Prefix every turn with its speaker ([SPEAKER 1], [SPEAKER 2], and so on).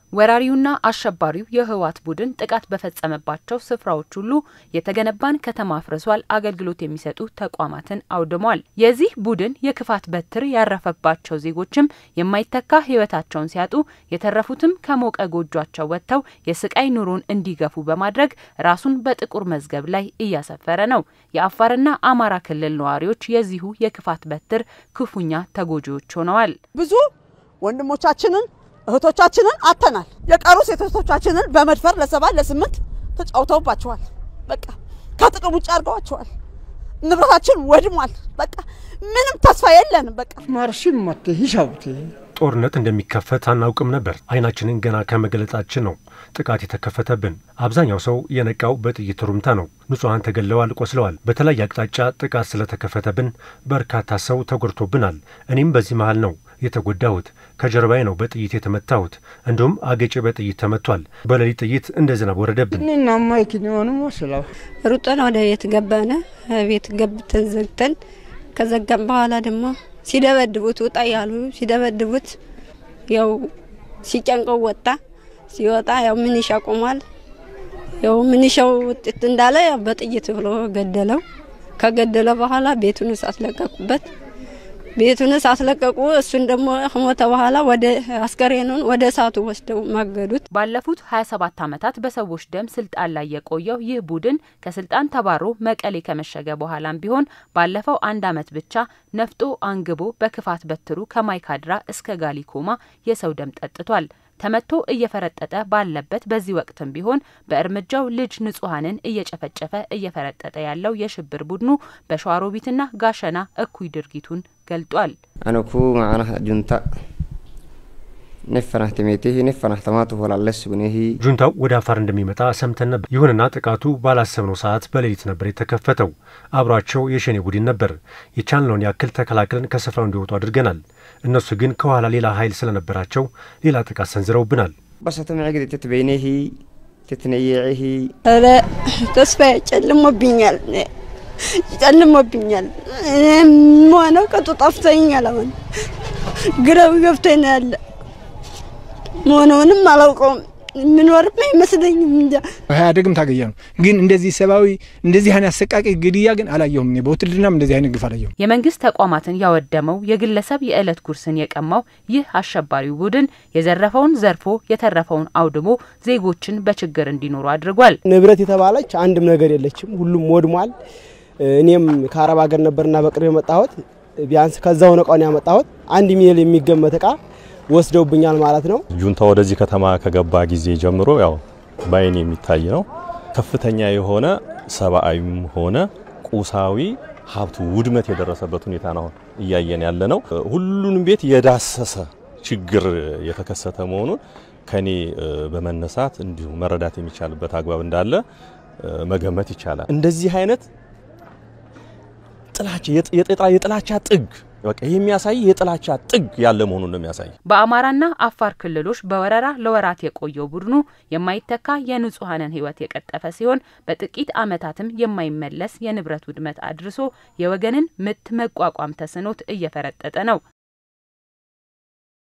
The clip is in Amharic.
[SPEAKER 1] ወራሪውና አሸባሪው የህወሓት ቡድን ጥቃት በፈጸመባቸው ስፍራዎች ሁሉ የተገነባን ከተማ አፍርሷል፣ አገልግሎት የሚሰጡ ተቋማትን አውድሟል። የዚህ ቡድን የክፋት በትር ያረፈባቸው ዜጎችም የማይተካ ህይወታቸውን ሲያጡ የተረፉትም ከሞቀ ጎጇቸው ወጥተው የስቃይ ኑሮን እንዲገፉ በማድረግ ራሱን በጥቁር መዝገብ ላይ እያሰፈረ ነው። የአፋርና አማራ ክልል ነዋሪዎች የዚሁ የክፋት በትር ክፉኛ ተጎጂዎች ሆነዋል።
[SPEAKER 2] ብዙ ወንድሞቻችንን እህቶቻችንን አተናል። የቀሩ ሴቶቻችንን በመድፈር ለሰባት ለስምንት ተጫውተውባቸዋል። በቃ ከጥቅም ውጭ አድርገዋቸዋል። ንብረታችን ወድሟል። በቃ ምንም ተስፋ የለንም። በቃ
[SPEAKER 3] ማርሽን መት ሂሻውቴ
[SPEAKER 4] ጦርነት እንደሚከፈት አናውቅም ነበር። አይናችንን ገና ከመገለጣችን ነው ጥቃት የተከፈተብን። አብዛኛው ሰው የነቃው በጥይት ሩምታ ነው። ንጹሐን ተገለዋል፣ ቆስለዋል። በተለያየ አቅጣጫ ጥቃት ስለተከፈተብን በርካታ ሰው ተጎድቶብናል። እኔም በዚህ መሃል ነው የተጎዳሁት። ከጀርባዬ ነው በጥይት የተመታሁት። እንዲሁም አገጬ በጥይት ተመቷል። በሌሊት ጥይት እንደ ዝናብ ወረደብን።
[SPEAKER 3] እኔና ማይክን የሆኑ መስለው
[SPEAKER 5] ሩጠን ወደ ቤት ገባነ። ቤት ገብተን ዘግተን ከዘጋም በኋላ ደግሞ ሲደበድቡት ውጣ ያሉ ሲደበድቡት ያው ሲጨንቀው ወጣ። ሲወጣ ያው ምንሻ ቆሟል። ያው ምንሻው ውጤት እንዳለ ያው በጥይት ብሎ ገደለው። ከገደለ በኋላ ቤቱን አስለቀቁበት። ቤቱን አስለቀቁ። እሱን ደግሞ ከሞተ በኋላ ወደ አስከሬኑን ወደ እሳቱ ወስደው ማገዱት።
[SPEAKER 1] ባለፉት 27 ዓመታት በሰዎች ደም ስልጣን ላይ የቆየው ይህ ቡድን ከስልጣን ተባሮ መቀሌ ከመሸገ በኋላም ቢሆን ባለፈው አንድ ዓመት ብቻ ነፍጦ አንግቦ በክፋት በትሩ ከማይካድራ እስከ ጋሊኮማ የሰው ደም ጠጥቷል። ተመቶ እየፈረጠጠ ባለበት በዚህ ወቅትም ቢሆን በእርምጃው ልጅ ንጹሐንን እየጨፈጨፈ እየፈረጠጠ ያለው የሽብር ቡድኑ በሸዋሮቢትና ጋሸና እኩይ ድርጊቱን ገልጧል።
[SPEAKER 6] አነኩ ማዕና ጁንታ ነፈናህ ተሜቴህ ነፈናህ ተማቱ ሆላለስ ብኔህ
[SPEAKER 4] ጁንታው ወደ አፋር እንደሚመጣ ሰምተን ነበር። ይሁንና ጥቃቱ ባላሰብነው ሰዓት በሌሊት ነበር የተከፈተው። አብሯቸው የሸኔ ቡድን ነበር። የቻልነውን ያክል ተከላክለን ከስፍራው እንዲወጡ አድርገናል። እነሱ ግን ከኋላ ሌላ ኃይል ስለነበራቸው ሌላ ጥቃት ሰንዝረውብናል።
[SPEAKER 6] በሰተምዕግድ ትትበይኔህ ትትነየዒህ
[SPEAKER 5] ኧረ ተስፋ ጨልሞብኛል ጨልሞብኛል። ሆነው ቅጡ ጠፍቶኛል። አሁን ግራው ገብቶኝ ነው ያለ መሆነውንም አላውቀውም። የምኖርም አይመስለኝም። እንጃ
[SPEAKER 7] ኢህአዴግም ታገያ ነው። ግን እንደዚህ ሰብአዊ እንደዚህ አይነት አሰቃቂ ግድያ ግን አላየሁም። እኔ በውትድርናም እንደዚህ አይነት ግፍ አላየሁም።
[SPEAKER 1] የመንግስት ተቋማትን ያወደመው የግለሰብ የዕለት ጉርስን የቀማው ይህ አሸባሪው ቡድን የዘረፈውን ዘርፎ የተረፈውን አውድሞ ዜጎችን በችግር እንዲኖሩ አድርጓል።
[SPEAKER 8] ንብረት የተባለች አንድም ነገር የለችም። ሁሉም ወድሟል። እኔም ከአረብ ሀገር ነበርና በቅርብ የመጣሁት ቢያንስ ከዛው ነቃውን ያመጣሁት አንድ ሚሊዮን የሚገመት እቃ ወስደውብኛል ማለት ነው።
[SPEAKER 9] ጁንታ ወደዚህ ከተማ ከገባ ጊዜ ጀምሮ ያው በአይን የሚታይ ነው። ከፍተኛ የሆነ ሰብአዊም ሆነ ቁሳዊ ሀብቱ ውድመት የደረሰበት ሁኔታ ነው እያየን ያለ ነው። ሁሉንም ቤት የዳሰሰ ችግር የተከሰተ መሆኑን ከኔ በመነሳት እንዲሁ መረዳት የሚቻልበት አግባብ እንዳለ መገመት ይቻላል። እንደዚህ አይነት ጥላቻ የጥላቻ ጥግ በቃ ይህ የሚያሳይ የጥላቻ ጥግ ያለ መሆኑን ነው የሚያሳይ።
[SPEAKER 1] በአማራና አፋር ክልሎች በወረራ ለወራት የቆየው ቡድኑ የማይተካ የንጹሐንን ሕይወት የቀጠፈ ሲሆን በጥቂት ዓመታትም የማይመለስ የንብረት ውድመት አድርሶ የወገንን ምት መቋቋም ተስኖት እየፈረጠጠ ነው።